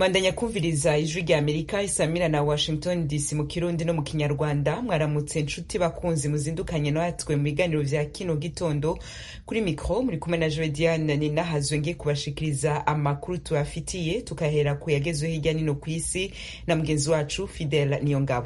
mwandanya kumviriza ijwi rya amerika isamira na washington dc mu kirundi no mu kinyarwanda mwaramutse nshuti bakunzi muzindukanye natwe mu biganiro vya kino gitondo kuri mikro muri kumwe na jodiane ninahazwe ngiye kubashikiriza amakuru tubafitiye tukahera ku yagezweho hirya nino ku isi na mugenzi wacu fidel niyongabo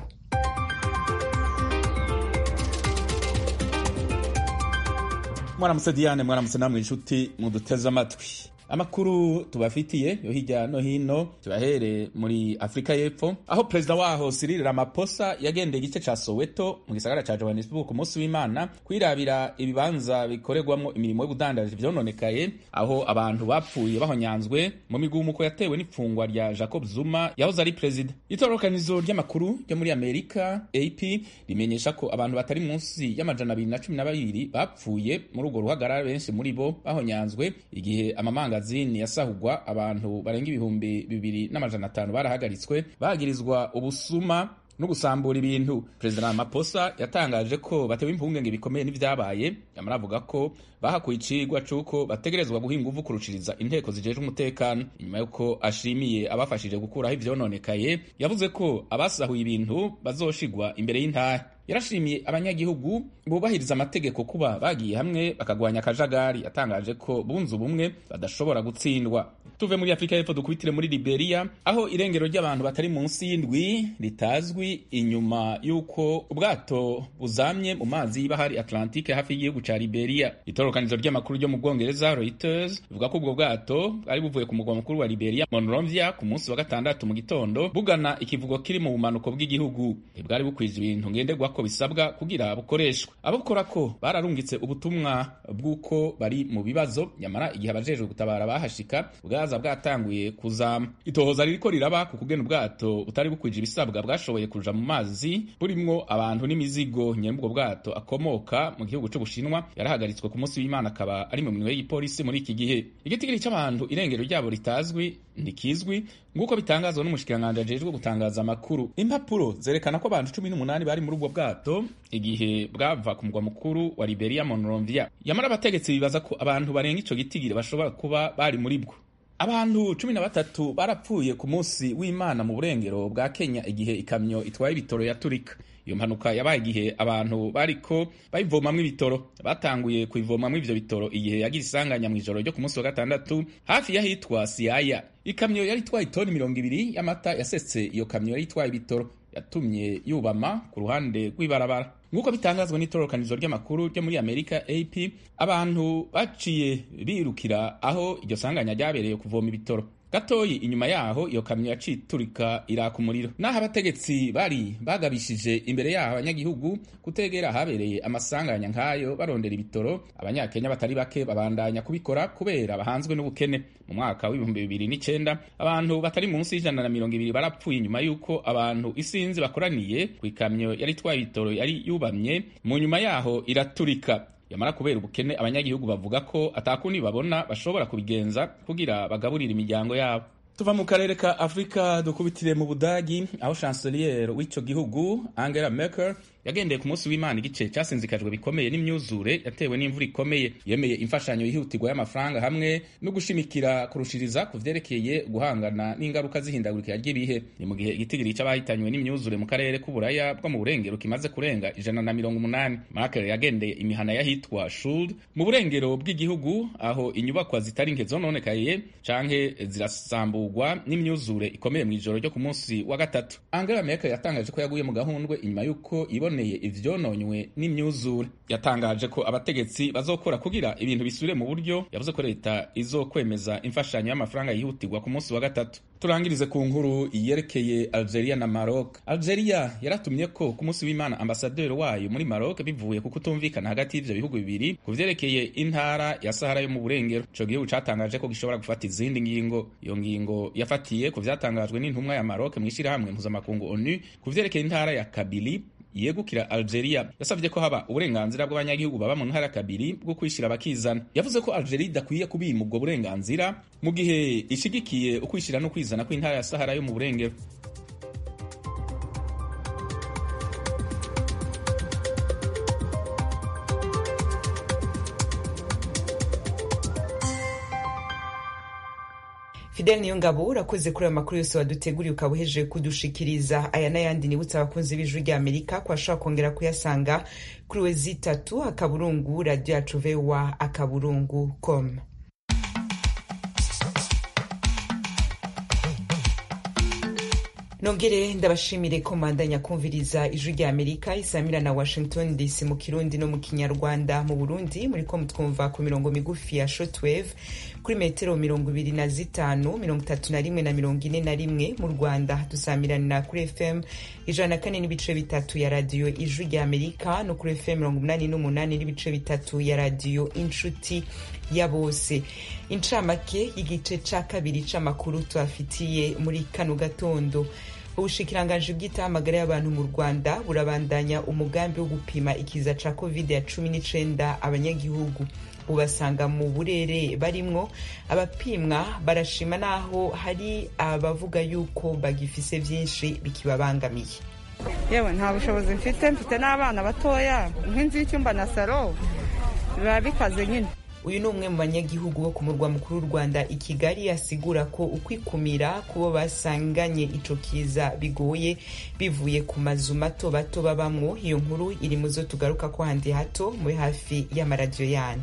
mwaramutse diane mwaramutse namwe inshuti muduteze amatwi amakuru tubafitiye yo hirya no hino tubahere muri afurika y'epfo aho perezida waho Cyril Ramaphosa yagendeye igice ca Soweto mu gisagara ca Johannesburg ku munsi w'Imana kwirabira ibibanza bikorerwamwo imirimo y'ubudandaji vyononekaye aho abantu bapfuye bahonyanzwe mu migumuko yatewe n'ifungwa rya Jacob Zuma yahoze ari perezida itororokanizo ry'amakuru ryo muri Amerika AP rimenyesha ko abantu batari munsi y'amajana abiri na cumi na babiri bapfuye muri urwo ruhagarara benshi muri bo bahonyanzwe igihe amamanga magazini yasahugwa abantu barenga ibihumbi bibiri n'amajana atanu barahagaritswe bagirizwa ubusuma no gusambura ibintu perezida Ramaphosa yatangaje ko batewe impungenge bikomeye n'ivyabaye yamara avuga ko bahakuye icigwa c'uko bategerezwa guha inguvu kurushiriza inteko zijejwe umutekano inyuma y'uko ashimiye abafashije gukuraho ivyononekaye yavuze ko abasahuye ibintu bazoshigwa imbere y'intahe yarashimiye abanyagihugu bubahiriza amategeko kuba bagiye hamwe bakagwanya akajagari yatangaje ko bunze ubumwe badashobora gutsindwa tuve muri afurika y'epfo dukubitire muri liberia aho irengero ry'abantu batari munsi y'indwi ritazwi inyuma y'uko ubwato buzamye mu mazi y'ibahari atlantique hafi y'igihugu ca liberia itorokanizo ry'amakuru ryo mu bwongereza reuters bivuga ko ubwo bwato bwari buvuye ku mugwa mukuru wa liberia monrovia ku munsi wa gatandatu mu gitondo bugana ikivugo kiri mu bumanuko bw'igihugu ntibwari bukwije ibintu ngenderwa ko bisabwa kugira bukoreshwe abakora ko bararungitse ubutumwa bw'uko bari mu bibazo nyamara igihe abajejwe gutabara bahashika bwaza bwatanguye kuzama itohoza ririko riraba ku kugena ubwato butari bukwije ibisabwa bwashoboye kuja mu mazi burimwo abantu n'imizigo nyene ubwo bwato akomoka mu gihugu c'ubushinwa yarahagaritswe ku munsi w'imana akaba ari mu minwe y'ipolisi muri iki gihe igitigiri c'abantu irengero ryabo ritazwi ntikizwi nk'uko bitangazwa n'umushikiranganji ajejwe gutangaza amakuru impapuro zerekana ko abantu cumi n'umunani bari muri ubwo bwato igihe bwava ku mugwa mukuru wa liberia monrovia yamara abategetsi bibaza ko abantu barenga ico gitigiri bashobora kuba bari muri bwo abantu cumi na batatu barapfuye ku munsi w'imana mu burengero bwa kenya igihe ikamyo itwaye ibitoro yaturika iyo mpanuka yabaye igihe abantu bariko bayivomamwo ibitoro batanguye kuyivomamwo ivyo bitoro igihe yagira isanganya mw'ijoro ryo ku munsi wa gatandatu hafi y'ahitwa siaya ikamyo yari itwaye itoni mirongo ibiri y'amata yasetse iyo kamyo yari itwaye ibitoro yatumye yubama ku ruhande rw'ibarabara nk'uko bitangazwa n'itororokanizo ry'amakuru ryo muri amerika ap abantu baciye birukira aho iryo sanganya ryabereye kuvoma ibitoro gatoyi inyuma yaho iyo kamyo yaciye iturika iraka umuriro naho abategetsi bari bagabishije imbere yaho abanyagihugu kutegera ahabereye amasanganya nk'ayo barondera ibitoro abanyakenya batari bake babandanya kubikora kubera bahanzwe n'ubukene mu mwaka w'ibihumbi bibiri n'icenda abantu batari munsi y'ijana na mirongo ibiri barapfuye inyuma y'uko abantu isinzi bakoraniye ku ikamyo yari itwaye ibitoro yari yubamye mu nyuma yaho iraturika yamara kubera ubukene abanyagihugu bavuga ko atakundi babona bashobora kubigenza kugira bagaburire imiryango yabo tuva mu karere ka afurika dukubitire mu budagi aho chancelier w'ico gihugu angela merkel yagendeye ku munsi w'imana igice casinzikajwe bikomeye n'imyuzure yatewe n'imvura ikomeye yemeye imfashanyo yihutirwa y'amafaranga hamwe no gushimikira kurushiriza ku vyerekeye guhangana n'ingaruka z'ihindagurika ry'ibihe ni mu gihe igitigiri c'abahitanywe n'imyuzure mu karere k'uburaya bwo mu burengero kimaze kurenga ijana na mirongo umunani merkel yagendeye imihana y'ahitwa shuld mu burengero bw'igihugu aho inyubakwa zitari nke zononekaye canke zirasamburwa n'imyuzure ikomeye mw'ijoro ryo ku munsi wa gatatu angela merkel yatangaje ko yaguye mu gahundwe inyuma y'uko iboneye ivyononywe n'imyuzure yatangaje ko abategetsi bazokora kugira ibintu bisubire mu buryo yavuze ko leta izokwemeza imfashanyo y'amafaranga yihutirwa ku munsi wa gatatu turangirize ku nkuru yerekeye algeria na maroc algeria yaratumye ko ku munsi w'imana ambasaderi wayo muri maroc bivuye ku kutumvikana hagati y'ivyo bihugu bibiri ku vyerekeye intara ya sahara yo mu burengero ico gihugu catangaje ko gishobora gufata izindi ngingo iyo ngingo yafatiye ku vyatangajwe n'intumwa ya maroc mw'ishirahamwe mpuzamakungu onu ku vyerekeye intara ya kabili yegukira Algeria yasavye ko haba uburenganzira bw'abanyagihugu baba mu ntara kabiri bwo kwishira bakizana yavuze ko Algeria idakwiye kubima ubwo burenganzira mu gihe ishigikiye ukwishira no kwizana kw'intara ya Sahara yo mu burengero fidel niyo ngabo urakoze kuri ayo makuru yose waduteguriye ukaba uhejeje kudushikiriza aya n'ayandi nibutsa abakunzi b'ijwi rya amerika ko ashobora kongera kuyasanga kuri we zitatu akaburungu radiyo yacu vowa akaburungu com nongere ndabashimire ko mandanya kumviriza ijwi rya amerika isamira na washington dc mu kirundi no mu kinyarwanda mu burundi muri ko mutwumva ku mirongo migufi ya shortwave kuri metero mirongo ibiri na zitanu mirongo itatu na rimwe na mirongo ine na rimwe mu rwanda dusamiranira kuri fm ijana na kane n'ibice bitatu ya radiyo ijwi rya amerika no kuri fm mirongo umunani n'umunani n'ibice bitatu ya radiyo inshuti ya bose incamake y'igice ca kabiri c'amakuru tubafitiye muri kano gatondo ubushikiranganji bw'itahamagara y'abantu mu rwanda burabandanya umugambi wo gupima ikiza ca covid ya cumi n'icenda abanyagihugu ubasanga mu burere barimwo abapimwa barashima naho hari abavuga yuko bagifise vyinshi bikibabangamiye yewe nta bushobozi mfite mfite n'abana batoya nk'inzu y'icyumba na saro biba bikaze nyine uyu ni umwe mu banyagihugu bo ku murwa mukuru w'u rwanda i kigali asigura ko ukwikumira kubo basanganye ico kiza bigoye bivuye ku mazu mato bato babamwo iyo nkuru iri mu zo tugaruka ko handi hato muri hafi y'amaradiyo yanyu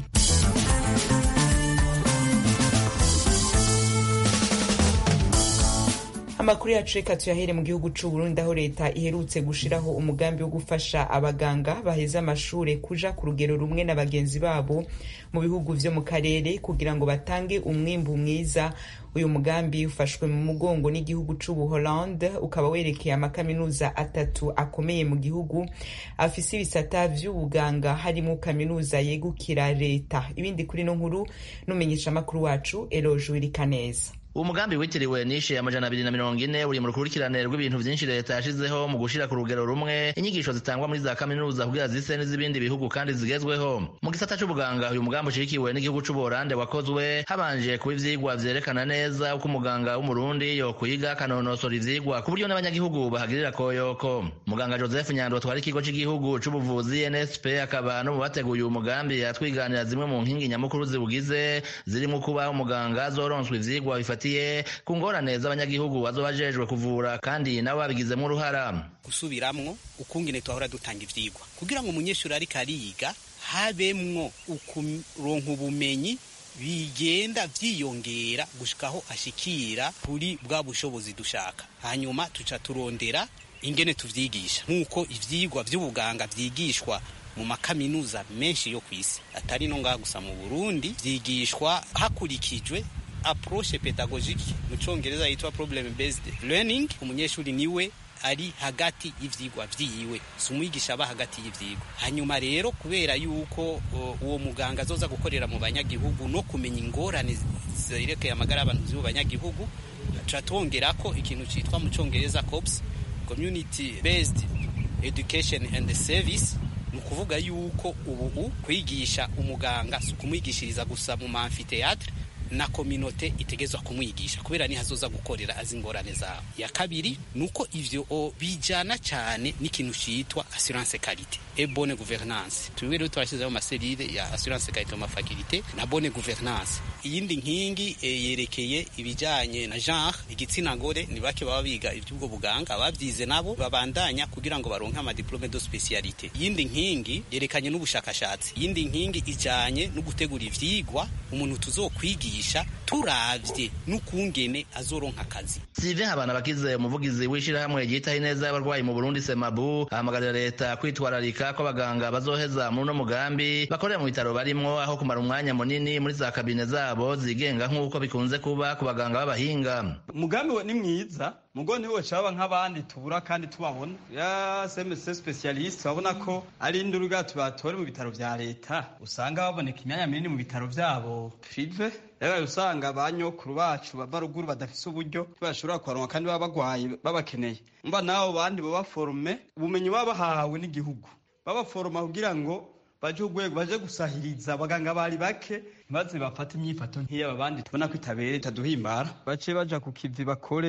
amakuru yacu reka tuyahere mu gihugu c'u Burundi aho leta iherutse gushiraho umugambi wo gufasha abaganga baheza amashure kuja ku rugero rumwe na bagenzi babo mu bihugu vyo mu karere kugira ngo batange umwimbu mwiza uyu mugambi ufashwe mu mugongo n'igihugu c'ubuholande ukaba werekeye amakaminuza atatu akomeye mu gihugu afise ibisata vy'ubuganga harimo kaminuza yegukira leta ibindi kuri no nkuru n'umenyesha amakuru wacu eloje wirikaneza uwo mugambi witiriwe nishe amajana abiri na mirongo ine uri mu rukurikirane rw'ibintu vyinshi leta yashizeho mu gushira ku rugero rumwe inyigisho zitangwa muri za kaminuza kugira zise n'iz'ibindi bihugu kandi zigezweho mu gisata c'ubuganga uyu mugambi ushigikiwe n'igihugu c'ubuholande wakozwe habanje kuba ivyigwa vyerekana neza uko umuganga w'umurundi yokwiga akanonosora ivyigwa ku buryo n'abanyagihugu bahagirira koyoko muganga joseph nyando atwara ikigo c'igihugu c'ubuvuzi nsp akaba no mu bateguye uyu mugambi yatwiganira zimwe mu nkingi nyamukuru ziwugize zirimwo kuba umuganga azoronswa ivyigwa bifata bifatiye ku ngorane z'abanyagihugu bazoba bajejwe kuvura kandi nabo babigizemo uruhara gusubiramwo ukungene twahora dutanga ivyigwa kugira ngo umunyeshuri ariko ariga habemwo ukuronka ubumenyi bigenda vyiyongera gushikaho ashikira kuri bwa bushobozi dushaka hanyuma tuca turondera ingene tuvyigisha nk'uko ivyigwa vy'ubuganga vyigishwa mu makaminuza menshi yo kw'isi atari no ngaha gusa mu Burundi vyigishwa hakurikijwe approche pedagogique mu congereza yitwa problem based learning umunyeshuri niwe ari hagati y'ivyigwa vyiwe si umwigisha aba hagati y'ivyigwa hanyuma rero kubera yuko uwo muganga azoza gukorera mu banyagihugu no kumenya ingorane zerekeye amagara y'abantu z'ubu banyagihugu tuca twongerako ikintu citwa mu congereza COPS community based education and service ni ukuvuga yuko ubu kwigisha umuganga si ukumwigishiriza gusa mu mamfiteatre na kominote itegezwa kumwigisha kubera ni hazoza gukorera azi ingorane zawe ya kabiri nuko ivyo bijana cyane n'ikintu citwa assurance qualité et bonne gouvernance twiwe rero turashizeho amaserire ya assurance qualité mu mafakulite na bonne gouvernance iyindi nkingi e, yerekeye ibijanye na genre igitsina gore ni bake baba biga ivy'ubwo buganga abavyize nabo babandanya kugira ngo baronke ama diplome de spécialité iyindi nkingi yerekanye n'ubushakashatsi iyindi nkingi ijanye no gutegura ivyigwa umuntu tuzokwigisha turavye n'ukungene azoronka akazi Sylvain Habanabakize umuvugizi w'ishirahamwe ryitaho ineza y'abarwayi mu Burundi Semabu ahamagarira leta kwitwararika ko abaganga bazoheza muri uno mugambi bakorera mu bitaro barimwo aho kumara umwanya munini muri za kabine zabo zigenga nk'uko bikunze kuba ku baganga b'abahinga umugambi we ni mwiza mugo niwe caba nk'abandi tubura kandi tubabona ya CMC specialist babona ko ari induruga tubatore mu bitaro vya leta usanga baboneka imyanya minini mu bitaro vyabo prive rero usanga banyokuru bacu bava ruguru badafise uburyo bashobora kubaronka kandi baba bagwaye babakeneye mba nabo bandi baba forume ubumenyi baba bahawe n'igihugu babaforoma kugira ngo baje urwego baje gusahiriza abaganga bari bake maze bafate imyifato nk'iy'aba bandi tubona ko itabere itaduhimbara bace baja ku kivi bakore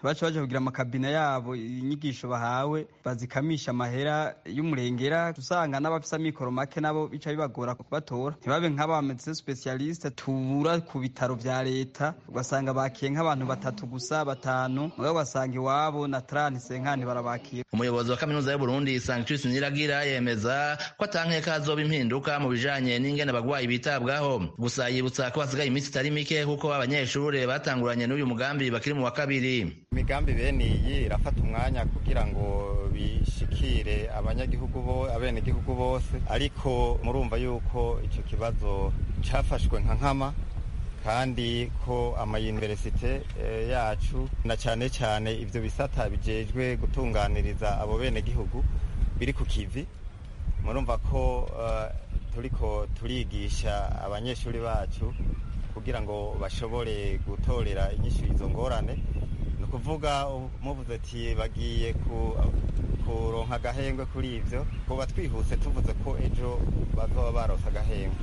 ntibace baje kugira amakabine yabo inyigisho bahawe bazikamisha amahera y'umurengera usanga n'abafise amikoro make nabo bica bibagora kubatora ntibabe nk'abamedecin specialiste tubura ku bitaro vya leta ugasanga bakiye nk'abantu batatu gusa batanu mugabo ugasanga iwabo na trani senkani barabakira umuyobozi wa kaminuza y'uburundi sanctus niragira yemeza ko atankeka hazoba impinduka mu bijanye n'ingene abagwayi bitabwaho gusa yibutsa ko hasigaye iminsi itari mike kuko abanyeshure batanguranye n'uyu mugambi bakiri mu wa kabiri imigambi bene iyi irafata umwanya kugira ngo bishikire abanyagihugu bo abenegihugu bose ariko murumva yuko ico kibazo cafashwe nka nkama kandi ko amayuniversite yacu na cyane cyane ivyo bisata bijejwe gutunganiriza abo benegihugu biri ku kivi murumva ko uh, turiko turigisha abanyeshuri bacu kugira ngo bashobore gutorera inyishu izo ngorane ni ukuvuga muvuze ati bagiye kuronka agahengwe kuri ivyo kuba twihuse tuvuze ko ejo bazoba baronse agahengwe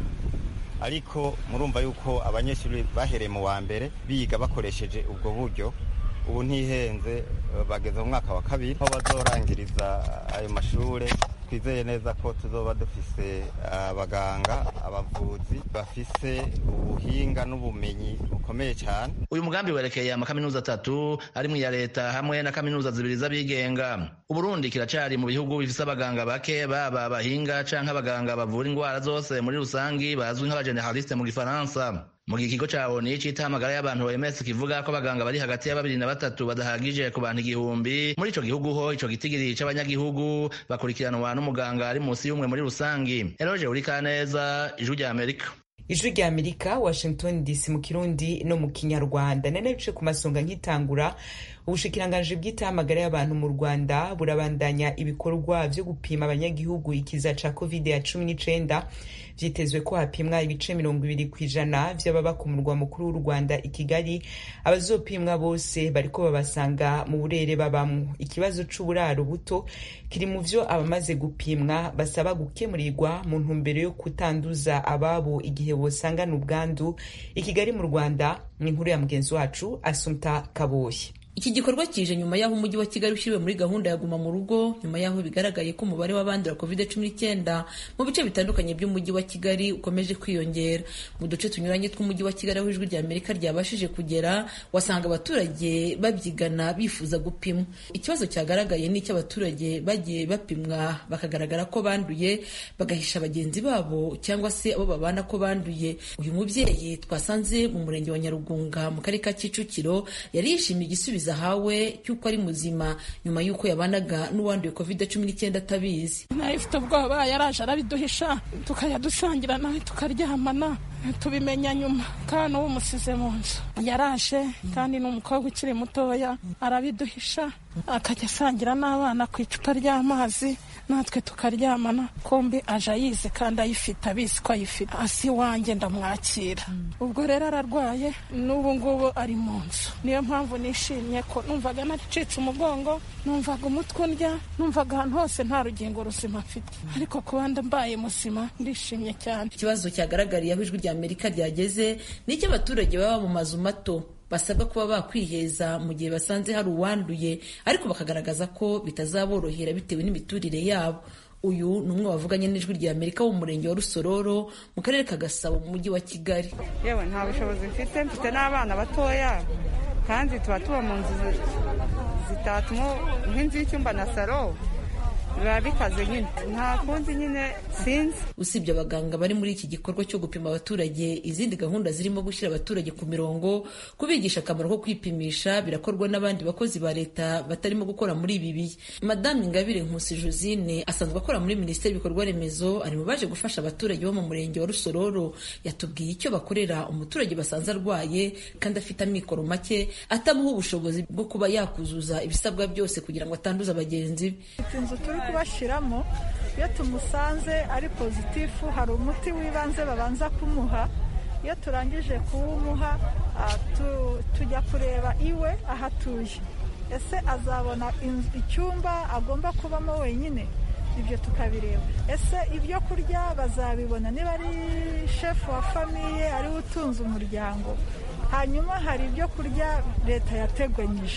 ariko murumva yuko abanyeshuri bahereye mu wa mbere biga bakoresheje ubwo buryo ubu ntihenze bageze mu mwaka wa kabiri aho bazorangiriza ayo mashure twizeye neza ko tuzoba dufise abaganga abavuzi bafise ubuhinga n'ubumenyi bukomeye cyane uyu mugambi werekeye amakaminuza atatu arimwo iya leta hamwe na kaminuza zibiri z'abigenga uburundi kiracari mu bihugu bifise abaganga bake baba abahinga canke abaganga bavura ingwara zose muri rusangi bazwi nk'abageneraliste mu gifaransa mu gihe ikigo ca oni cita amagara y'abantu OMS kivuga ko abaganga bari hagati ya babiri na batatu badahagije ku bantu igihumbi muri ico gihugu ho ico gitigiri c'abanyagihugu bakurikiranwa n'umuganga ari musi y'umwe muri rusangi eroje urikaneza ijwi rya amerika ijwi rya amerika washington dc mu kirundi no mu kinyarwanda nane bice ku masonga nk'itangura ubushikiranganji bw'itahamagara y'abantu mu rwanda burabandanya ibikorwa vyo gupima abanyagihugu ikiza ca covid ya cumi n'icenda vyitezwe ko hapimwa ibice mirongo ibiri kw'ijana vy'ababa ku murwa mukuru w'u rwanda i kigali abazopimwa bose bariko babasanga mu burere babamwo ikibazo c'uburaro buto kiri mu vyo abamaze gupimwa basaba gukemurirwa mu ntumbero yo kutanduza ababo igihe bosangana ubwandu i kigali mu rwanda ni inkuru ya mugenzi wacu asumta kaboyi iki gikorwa kije nyuma y'aho umujyi wa kigali ushyiriwe muri gahunda ya guma mu rugo nyuma y'aho bigaragaye ko umubare w'abandura covid cumi n'icyenda mu bice bitandukanye by'umujyi wa kigali ukomeje kwiyongera mu duce tunyuranye tw'umujyi wa kigali aho ijwi rya amerika ryabashije kugera wasanga abaturage babyigana bifuza gupimwa ikibazo cyagaragaye ni icy'abaturage bagiye bapimwa bakagaragara ko banduye bagahisha bagenzi babo cyangwa se abo babana ko banduye uyu mubyeyi twasanze mu murenge wa nyarugunga mu karere ka kicukiro yari yishimiye igisubizo ahawe cy'uko ari muzima nyuma y'uko yabanaga n'uwanduye covid cumi n'icyenda atabizi nawe ifite ubwoba yaraje arabiduhisha tukajya dusangira nawe tukaryamana tubimenya nyuma kandi uwo umusize mu nzu yaraje kandi ni umukobwa ukiri mutoya arabiduhisha akajya asangira n'abana ku icupa ry'amazi natwe tukaryamana kombi aje ayizi kandi ayifite abizi ko ayifite hasi iwanjye ndamwakira ubwo rero ararwaye n'ubu ngubu ari mu nzu niyo mpamvu nishimye ko numvaga naricitse umugongo numvaga umutwe undya numvaga ahantu hose nta rugingo ruzima mfite ariko kuba mbaye muzima ndishimye cyane ikibazo cyagaragariye aho ijwi rya amerika ryageze ni icy'abaturage baba mu mazu mato basabwa kuba bakwiheza mu gihe basanze hari uwanduye ariko bakagaragaza ko bitazaborohera bitewe n'imiturire yabo uyu ni umwe wavuganye n'ijwi rya amerika wo mu murenge wa rusororo mu karere ka gasabo mu mujyi wa kigali yewe nta bushobozi mfite mfite n'abana batoya kandi tuba tuba mu nzu zitatuma nk'inzu y'icyumba na saro biba bikaze nyine nta kundi nyine sinzi usibye abaganga bari muri iki gikorwa cyo gupima abaturage izindi gahunda zirimo gushyira abaturage ku mirongo kubigisha akamaro ko kwipimisha birakorwa n'abandi bakozi ba leta batarimo gukora muri ibi bihe madame ingabire nkusi josine asanzwe akora muri minisiteri y'ibikorwa remezo ari mu baje gufasha abaturage bo mu murenge wa rusororo yatubwiye icyo bakorera umuturage basanze arwaye kandi afite amikoro make atamuha ubushobozi bwo kuba yakuzuza ibisabwa byose kugira ngo atanduza bagenzi be kubashyiramo iyo tumusanze ari pozitifu hari umuti w'ibanze babanza kumuha iyo turangije kuwumuha tujya kureba iwe aho atuye ese azabona icyumba agomba kubamo wenyine ibyo tukabireba ese ibyo kurya bazabibona niba ari shefu wa famiye ariwe utunze umuryango hanyuma hari ibyo kurya leta yateganyije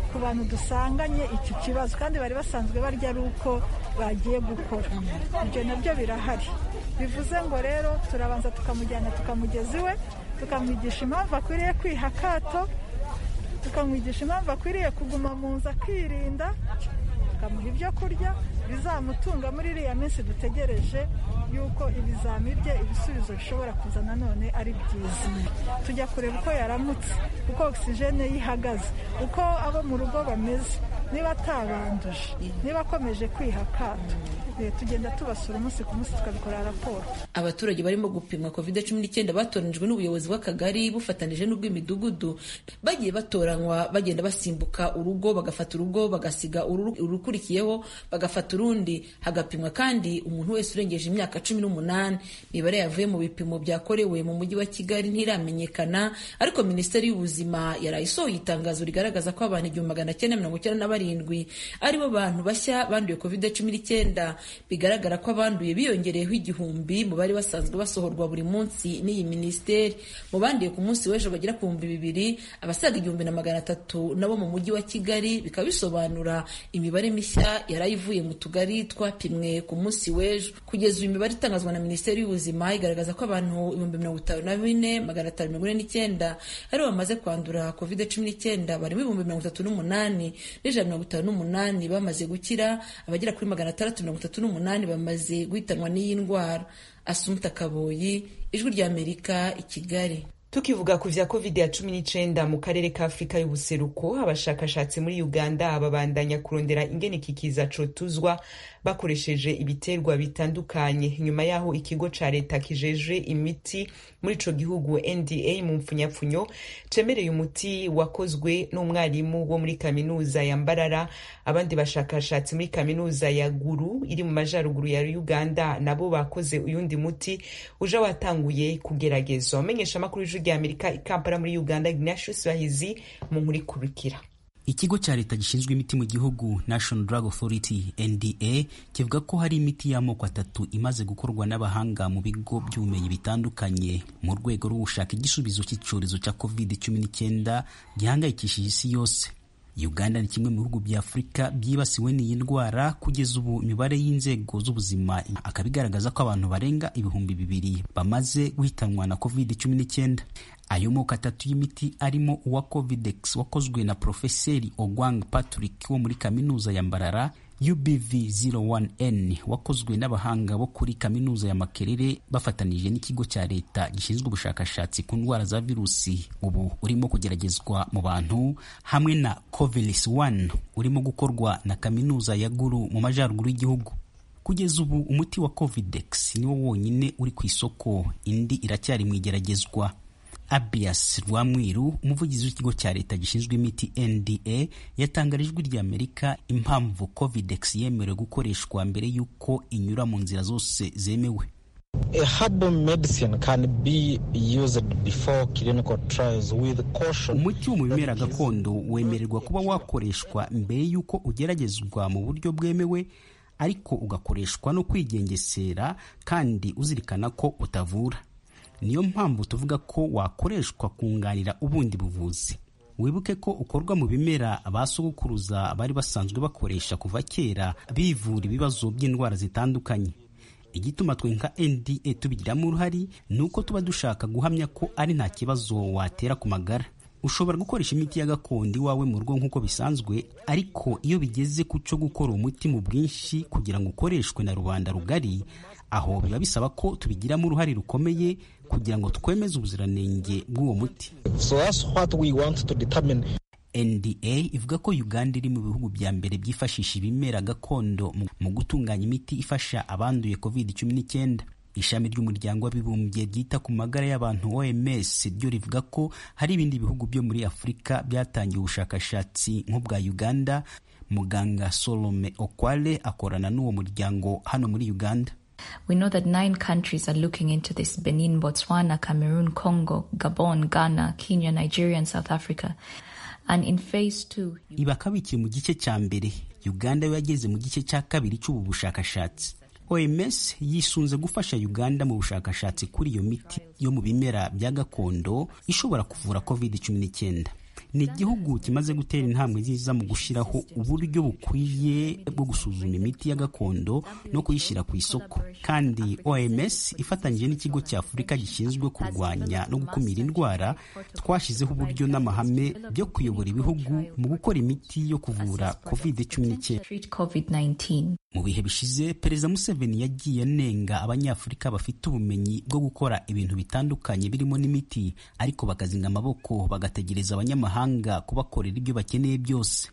ku bantu dusanganye iki kibazo kandi bari basanzwe barya ari uko bagiye gukora ibyo nabyo birahari bivuze ngo rero turabanza tukamujyana tukamugeza iwe tukamwigisha impamvu akwiriye kwiha akato tukamwigisha impamvu akwiriye kuguma mu nzu akirinda tukamuha ibyo kurya bizamutunga muri iriya minsi dutegereje yuko ibizami bye ibisubizo bishobora kuza nanone ari byiza tujya kureba uko yaramutse uko ogisijene ye ihagaze uko abo mu rugo bameze niba atabanduje niba akomeje kwiha akato tugenda tubasura umunsi ku munsi tukabikora raporo abaturage barimo gupimwa covid cumi n'icyenda batoranijwe n'ubuyobozi bw'akagari bufatanije n'ubw'imidugudu bagiye batoranywa bagenda basimbuka urugo bagafata urugo bagasiga urukurikiyeho bagafata urundi hagapimwa kandi umuntu wese urengeje imyaka cumi n'umunani imibare yavuye mu bipimo byakorewe mu mujyi wa kigali ntiramenyekana ariko minisiteri y'ubuzima yaraye isohoye itangazo rigaragaza ko abantu igihumbi magana cyenda mirongo icyenda na barindwi aribo bantu bashya banduye covid cumi n'icyenda bigaragara ko abanduye biyongereyeho igihumbi mu bari basanzwe basohorwa buri munsi n'iyi minisiteri mu banduye ku munsi w'ejo bagera ku bihumbi bibiri abasaga igihumbi na magana atatu nabo mu mujyi wa kigali bikaba bisobanura imibare mishya yari ivuye mu tugari twapimwe ku munsi w'ejo kugeza uyu imibare itangazwa na minisiteri y'ubuzima igaragaza ko abantu ibihumbi mirongo itanu na bine magana atanu mirongo ine n'icyenda aribo bamaze kwandura covid cumi n'icyenda barimo ibihumbi mirongo itatu n'umunani n'ijana mirongo itanu n'umunani bamaze gukira abagera kuri magana atandatu mirongo itatu n'umunani bamaze guhitanwa n'iyi ndwara asumta kaboyi ijwi ry'amerika i kigali tukivuga ku vya covid ya cumi n'icenda mu karere ka afurika y'ubuseruko abashakashatsi muri uganda babandanya kurondera ingene iki kiza cotuzwa bakoresheje ibiterwa bitandukanye nyuma yaho ikigo ca leta kijeje imiti muri ico gihugu nda mu mpfunyapfunyo cemereye umuti wakozwe n'umwarimu wo muri kaminuza ya mbarara abandi bashakashatsi muri kaminuza ya guru iri mu majaruguru ya uganda nabo bakoze uyundi muti uja watanguye kugeragezwa umenyesha amakuru y'ijwi rya amerika ikampala muri uganda ignatius bahizi mu nkuru ikurikira ikigo cya leta gishinzwe imiti mu gihugu national drug authority nda kivuga ko hari imiti y'amoko atatu imaze gukorwa n'abahanga mu bigo by'ubumenyi bitandukanye mu rwego rwo gushaka igisubizo cy'icyorezo cya covid 19 gihangayikishije isi yose uganda ni kimwe mu bihugu bya afurika byibasiwe n'iyi ndwara kugeza ubu imibare y'inzego z'ubuzima akaba igaragaza ko abantu barenga ibihumbi bibiri bamaze guhitanwa na covid 19 ayo moko atatu y'imiti arimo uwa covidex wakozwe na profeseri ogwang patrick wo muri kaminuza ya mbarara ubv 01n wakozwe n'abahanga bo kuri kaminuza ya makerere bafatanije n'ikigo cya leta gishinzwe ubushakashatsi ku ndwara za virusi ubu urimo kugeragezwa mu bantu hamwe na covilis 1 urimo gukorwa na kaminuza ya guru mu majyaruguru y'igihugu kugeza ubu umuti wa covidex niwo wonyine uri ku isoko indi iracyari mu igeragezwa abias rwamwiru umuvugizi w'ikigo cya leta gishinzwe imiti nda yatangarije ijwi rya amerika impamvu covidex yemerewe gukoreshwa mbere y'uko inyura mu nzira zose zemewe A herbal medicine can be used before clinical trials with caution. umuti wo mu bimera gakondo wemererwa kuba wakoreshwa mbere y'uko ugeragezwa mu buryo bwemewe ariko ugakoreshwa no kwigengesera kandi uzirikana ko utavura niyo mpamvu tuvuga ko wakoreshwa kunganira ubundi buvuzi wibuke ko ukorwa mu bimera abasogokuruza bari basanzwe bakoresha kuva kera bivura ibibazo by'indwara zitandukanye igituma twe nka nda tubigiramo uruhare ni uko tuba dushaka guhamya ko ari nta kibazo watera ku magara ushobora gukoresha imiti ya gakondo iwawe mu rugo nk'uko bisanzwe ariko iyo bigeze ku cyo gukora umuti mu bwinshi kugira ngo ukoreshwe na rubanda rugari aho biba bisaba ko tubigiramo uruhare rukomeye kugira ngo twemeze ubuziranenge bw'uwo muti So that's what we want to determine. nda ivuga ko uganda iri mu bihugu bya mbere byifashisha ibimera gakondo mu- mu gutunganya imiti ifasha abanduye covid 19 ishami ry'umuryango w'abibumbye ryita ku magara y'abantu oms ryo rivuga ko hari ibindi bihugu byo muri afurika byatangiye ubushakashatsi nk'ubwa uganda muganga solome okwale akorana n'uwo muryango hano muri uganda We know that nine countries are looking into this Benin, Botswana, Cameroon, Congo, Gabon, Ghana, Kenya, Nigeria, and South Africa. And in phase two, iba kabikiye mu gice cya mbere uganda yo yageze mu gice cya kabiri cy'ubu bushakashatsi oms yisunze gufasha uganda mu bushakashatsi kuri iyo miti yo mu bimera bya gakondo ishobora kuvura covid 19 ni igihugu kimaze gutera intambwe nziza mu gushyiraho uburyo bukwiye bwo gusuzuma imiti ya gakondo no kuyishyira ku isoko kandi oms ifatanyije n'ikigo cya afurika gishinzwe kurwanya no gukumira indwara twashyizeho uburyo n'amahame byo kuyobora ibihugu mu gukora imiti yo kuvura covid cumi n'icyenda mu bihe bishize perezida museveni yagiye anenga abanyafurika bafite ubumenyi bwo gukora ibintu bitandukanye birimo n'imiti ariko bakazinga amaboko bagategereza abanyamahanga kubakorera ibyo bakeneye byose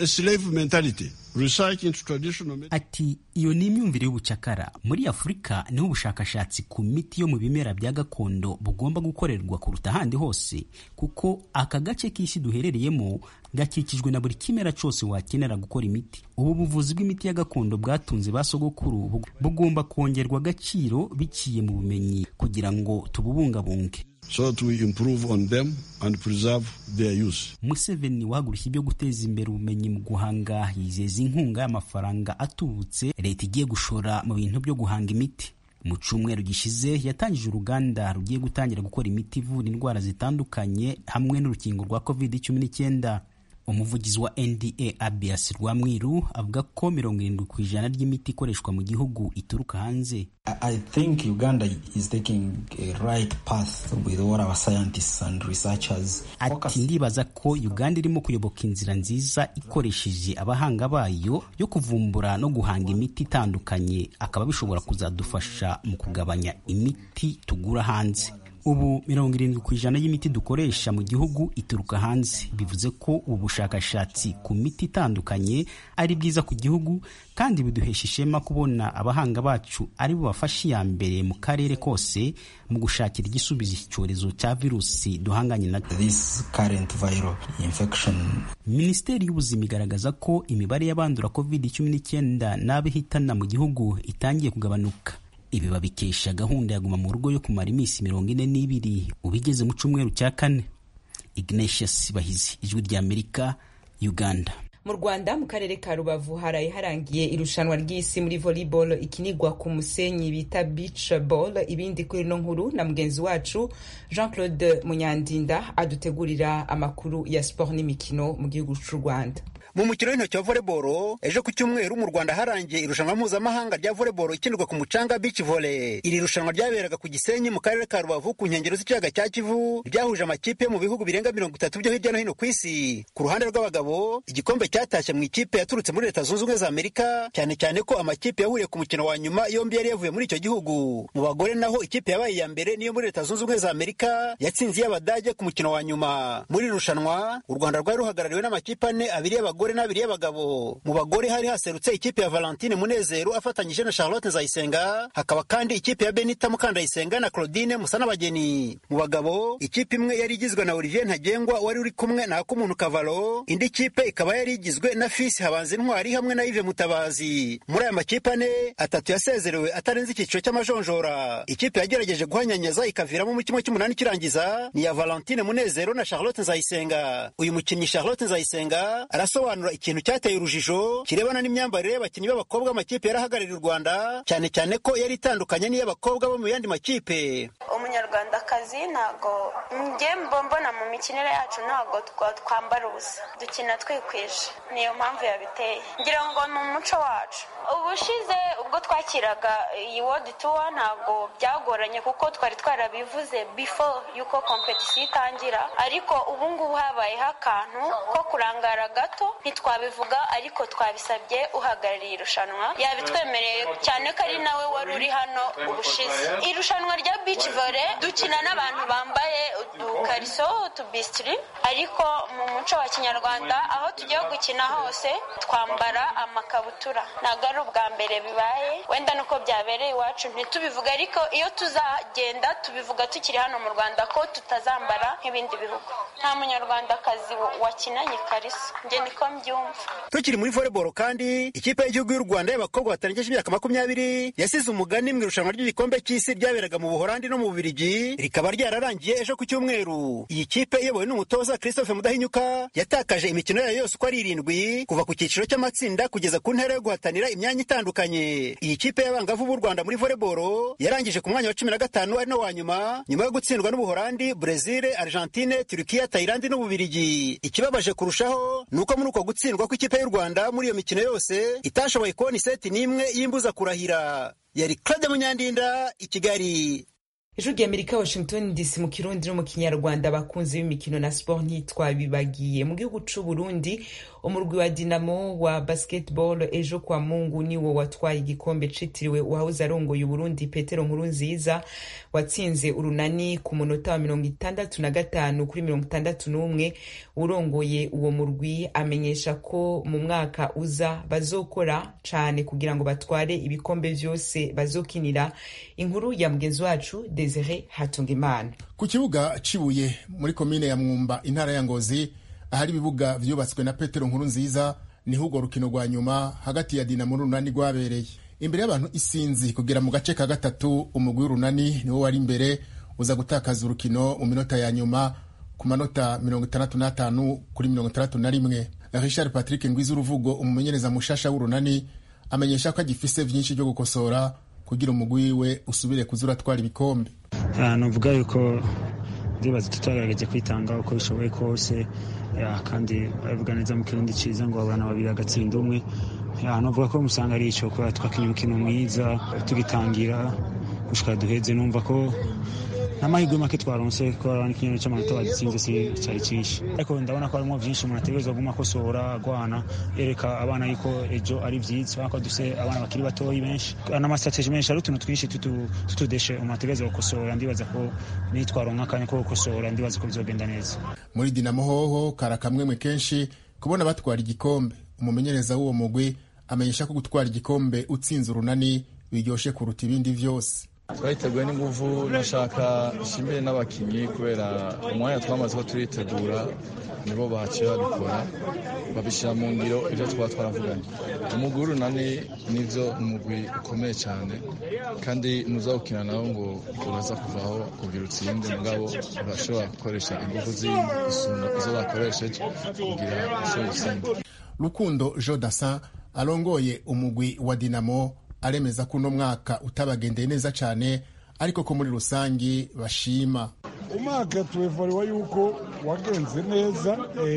ati iyo ni imyumvire y'ubucakara muri afurika niho ubushakashatsi ku miti yo mu bimera bya gakondo bugomba gukorerwa kuruta ahandi hose kuko aka gace k'isi duherereyemo gakikijwe na buri kimera cyose wakenera gukora imiti ubu buvuzi bw'imiti ya gakondo bwatunze ba sogokuru bugomba kongerwa agaciro biciye mu bumenyi kugira ngo tububungabunge so that we improve on them and preserve their use. Museveni wahagurushye ibyo guteza imbere ubumenyi mu guhanga yizeza inkunga y'amafaranga atubutse leta igiye gushora mu bintu byo guhanga imiti mu cyumweru gishize yatangije uruganda rugiye gutangira gukora imiti ivura indwara zitandukanye hamwe n'urukingo rwa covid cumi n'icyenda umuvugizi wa nda abias rwamwiru avuga ko mirongo irindwi ku ijana ry'imiti ikoreshwa mu gihugu ituruka hanze I think Uganda is taking a right path with all our scientists and researchers. Ati ndibaza ko Uganda irimo kuyoboka inzira nziza ikoresheje abahanga bayo yo kuvumbura no guhanga imiti itandukanye akaba bishobora kuzadufasha mu kugabanya imiti tugura hanze ubu mirongo irindwi ku ijana y'imiti dukoresha mu gihugu ituruka hanze bivuze ko ubu bushakashatsi ku miti itandukanye ari bwiza ku gihugu kandi biduhesha ishema kubona abahanga bacu ari bo bafashe iya mbere mu karere kose mu gushakira igisubizo iki cyorezo cya virusi duhanganye na minisiteri y'ubuzima igaragaza ko imibare y'abandura covid cumi n'icyenda n'abihitana mu gihugu itangiye kugabanuka ibi babikesha gahunda ya guma mu rugo yo kumara iminsi mirongo ine n'ibiri ubigeze mu cyumweru cya kane ignatius bahizi ijwi ry'amerika uganda mu rwanda mu karere ka rubavu haraye harangiye irushanwa ry'isi muri volleyball ikinigwa ku musenyi bita beach ball ibindi kuri ino nkuru na mugenzi wacu jean claude munyandinda adutegurira amakuru ya siporo n'imikino mu gihugu cy'u rwanda mu mukino w'intoki wa volleyball ejo ku cyumweru mu rwanda harangiye irushanwa mpuzamahanga rya volleyball ikinirwa ku mucanga beach volley iri rushanwa ryaberaga ku gisenyi mu karere ka rubavu ku nkengero z'ikiyaga cya kivu ryahuje amakipe yo mu bihugu birenga mirongo itatu byo hirya no hino ku isi ku ruhande rw'abagabo igikombe cyatashye mu ikipe yaturutse muri leta zunze ubumwe za amerika cyane cyane ko amakipe yahuriye ku mukino wa nyuma yombi yari yavuye muri icyo gihugu mu bagore naho ikipe yabaye iya mbere niyo muri leta zunze ubumwe za amerika yatsinze iy'abadage ku mukino wa nyuma muri irushanwa u rwanda rwari ruhagarariwe n'amakipe ane abiri y'abagore abagore n'abiri y'abagabo mu bagore hari haserutse ikipe ya valentine munezero afatanyije na charlotte nzayisenga hakaba kandi ikipe ya benita mukandayisenga na claudine musanabageni mu bagabo ikipe imwe yari igizwe na olivier ntagengwa wari uri kumwe na akumuntu kavalo indi kipe ikaba yari igizwe na fisi habanza intwari hamwe na ive mutabazi muri aya makipe ane atatu yasezerewe atarenze icyiciro cy'amajonjora ikipe yagerageje guhanyanyaza ikaviramo mu kimwe cy'umunani kirangiza ni ya valentine munezero na charlotte nzayisenga uyu mukinnyi charlotte nzayisenga arasobanura gusobanura ikintu cyateye urujijo kirebana n'imyambarire y'abakinnyi b'abakobwa amakipe yari ahagarariye u rwanda cyane cyane ko yari itandukanye n'iy'abakobwa bo mu yandi makipe umunyarwandakazi ntabwo njye mbona mu mikinire yacu ntabwo twambara ubusa dukina twikwije niyo mpamvu yabiteye ngira ngo ni umuco wacu ubushize ubwo twakiraga iyi wodi tuwa ntabwo byagoranye kuko twari twarabivuze before yuko kompetisiyo itangira ariko ubu ngubu habayeho akantu ko kurangara gato ntitwabivuga ariko twabisabye uhagarariye irushanwa yabitwemereye cyane ko ari nawe wari uri hano ubushize irushanwa rya bici vore dukina n'abantu bambaye udukariso utubisitiri ariko mu muco wa kinyarwanda aho tugiye gukina hose twambara amakabutura ntabwo ari ubwa mbere bibaye wenda nuko byabereye iwacu ntitubivuga ariko iyo tuzagenda tubivuga tukiri hano mu rwanda ko tutazambara nk'ibindi bihugu nta munyarwandakazi wakinanye ikariso njye niko mbyumva tukiri muri volleyball kandi ikipe y'igihugu y'u rwanda y'abakobwa batarengeje imyaka makumyabiri yasize umugani mu irushanwa ry'igikombe cy'isi ryaberaga mu buhorandi no mu bubirigi rikaba ryararangiye ejo ku cyumweru iyi kipe iyobowe n'umutoza christophe mudahinyuka yatakaje imikino yayo yose uko ari irindwi kuva ku cyiciro cy'amatsinda kugeza ku ntera yo guhatanira imyanya itandukanye iyi kipe y'abangavu b'u rwanda muri volleyball yarangije ku mwanya wa cumi na gatanu ari no wa nyuma nyuma yo gutsindwa n'ubuhorandi brezil argentine turukiya turukiya tayilandi n'ububirigi ikibabaje kurushaho ni uko muri uko gutsindwa kw'ikipe y'u rwanda muri iyo mikino yose itashoboye kubona iseti n'imwe y'imbuza kurahira yari claude munyandinda i kigali ijwi rya amerika washington dc mu kirundi no mu kinyarwanda abakunzi b'imikino na sport ntitwabibagiye mu gihugu c'u burundi umurwi wa dinamo wa basketball ejo kwa mungu niwo watwaye igikombe citiriwe uwahoze arongoye uburundi petero nkuru nziza watsinze urunani ku munota wa mirongo itandatu na gatanu kuri mirongo itandatu n'umwe urongoye uwo murwi amenyesha ko mu mwaka uza bazokora cane kugira ngo batware ibikombe vyose bazokinira inkuru ya mugenzi wacu desire hatungimana ku kibuga cibuye muri komine ya mwumba intara ya ngozi ahari ibibuga vyubatswe na petero nkuru nziza niho urwo rukino rwa nyuma hagati ya dinamo n'urunani rwabereye imbere y'abantu isinzi kugera mu gace ka gatatu umugwi w'urunani niwo wari imbere uza gutakaza urukino mu minota ya nyuma ku manota mirongo itandatu n'atanu kuri mirongo itandatu na rimwe richard patrick ngwiza uruvugo umumenyereza mushasha w'urunani amenyesha ko agifise vyinshi vyo gukosora kugira umugwi wiwe usubire kuza uratwara ibikombe nuvuga yuko ndibaza tutagerageje kwitanga uko bishoboye kose kandi babivuga neza mu kirundi ciza ngo abana babiri agatsinda umwe nuvuga ko musanga ari ico kubera twakinye umukino mwiza tugitangira gushika duheze numva ko n'amahirwe make twaronse kubera n'ikinyero cy'amanota badutsinze si cyari cyinshi ariko ndabona ko harimo byinshi umuntu ategerezwa kuguma akosora agwana yereka abana yuko ejo ari vyiza ko dufise abana bakiri batoyi benshi n'amastrateji menshi ari utuntu twinshi tutudeshe umuntu ategerezwa gukosora ndibaza ko nitwaronka akanya ko gukosora ndibaza ko bizogenda neza muri dinamo hoho kara kamwemwe kenshi kubona batwara igikombe umumenyereza w'uwo mugwi amenyesha ko gutwara igikombe utsinze urunani biryoshe kuruta ibindi vyose twayiteguye n'inguvu nashaka nshimire n'abakinnyi kubera umwanya twamaze ko turitegura nibo bahaciye babikora babishyira mu ngiro ibyo twaba twaravuganye umugwi w'urunani nivyo umugwi ukomeye cyane kandi ntuzawukina nawo ngo uraza kuvaho kugira utsinde mugabo urashobora gukoresha inguvu zindi gusumba izo bakoresheje kugira ushobore gutsinda rukundo jodasin arongoye umugwi wa dinamo aremeza ko uno mwaka utabagendeye neza cyane ariko ko muri rusangi bashima umwaka tuwevariwa yuko wagenze neza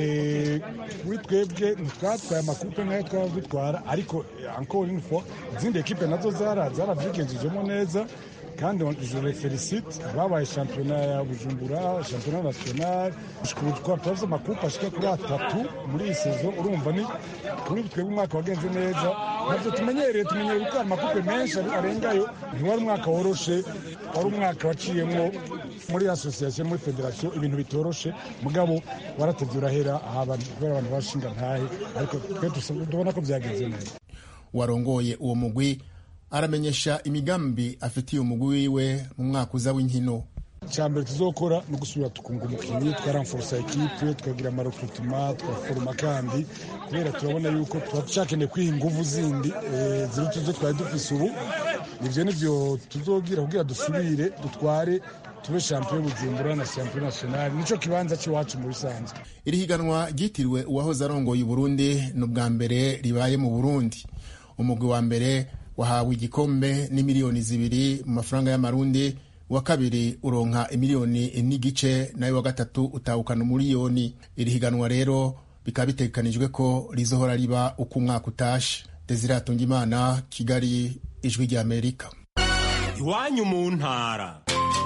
kuri twebwe ntitwatwaye amakupe nk'ayo twaba dutwara ariko encore une fois izindi ekipe nazo zaravyigenjejemo neza kandi je felicite babaye shampiyona ya bujumbura shampiyona national twavuze amakupe ashika kuri atatu muri iyi sezo urumva ni kuri twebwe umwaka wagenze neza ntabyo tumenyereye tumenyereye gutwara amakupe menshi arengayo ntiwari umwaka woroshe wari umwaka waciyemo muri asosiyasiyo muri federasiyo ibintu bitoroshe mugabo waratevye urahera kubera abantu bashinga ntahe ariko twe tubona ko byagenze neza warongoye uwo mugwi aramenyesha imigambi afitiye umugwi wiwe mu mwaka uza w'inkino cyambere tuzokora no gusubira tukunga umukinnyi twaramforosa ekipe twagira amarekrutema twaforoma kandi kubera turabona yuko tuba ducakeneye kwiha inguvu zindi ziruta izo twari dufise ubu nivyo nivyo tuzogira kugira dusubire dutware tube champion bujumbura na champion national nico kibanza c'iwacu mu bisanzwe iri higanwa ryitiriwe uwahoze arongoye uburundi ni ubwa mbere ribaye mu burundi umugwi wa mbere wahawe igikombe n'imiliyoni zibiri mu mafaranga y'amarundi uwa kabiri uronka imiliyoni n'igice nayo wa gatatu utahukana umuliyoni iri higanwa rero bikaba bitegekanijwe ko rizohora riba uko umwaka utashe desire imana kigali ijwi rya amerika iwanyu mu ntara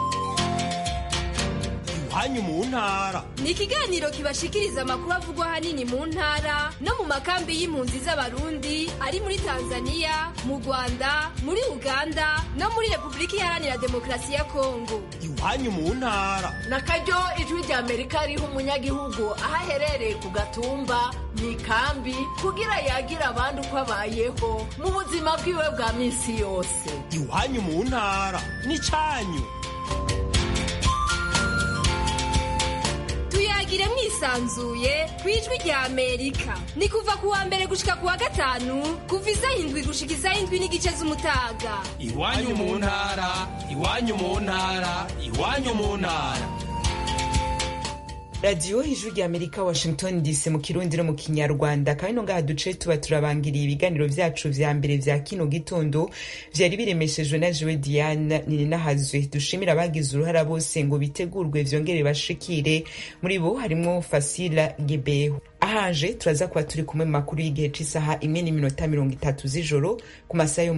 iwanyu mu ntara ni ikiganiro kibashikiriza amakuru avugwa ahanini mu ntara no mu makambi y'impunzi z'abarundi ari muri tanzania mu rwanda muri uganda no muri repubulika iharanira demokarasi ya kongo iwanyu mu ntara na karyo ijwi rya amerika riha umunyagihugu aho aherereye ku gatumba mu ikambi kugira yagira abandi uko abayeho mu buzima bwiwe bwa minsi yose iwanyu mu ntara ni cyanyu tuyagire mwisanzuye ku ijwi rya amerika ni kuva ku wa mbere gushika ku wa gatanu kuva isaha indwi gushika isaha indwi n'igice z'umutaga iwanyu mu ntara iwanyu mu ntara iwanyu mu ntara radiyo ijwi rya amerika washington dc mu kirundi no mu kinyarwanda kandi no ngaha duce tuba turabangiriye ibiganiro vyacu vya mbere vya kino gitondo vyari biremeshejwe na jewe diane nininahazwe dushimira abagize uruhara bose ngo bitegurwe vyongere bashikire muri bo harimwo fasila gebeho ahaje turaza kuba turi kumwe mu makuru y'igihe c'isaha imwe n'iminota mirongo itatu z'ijoro ku masaha yo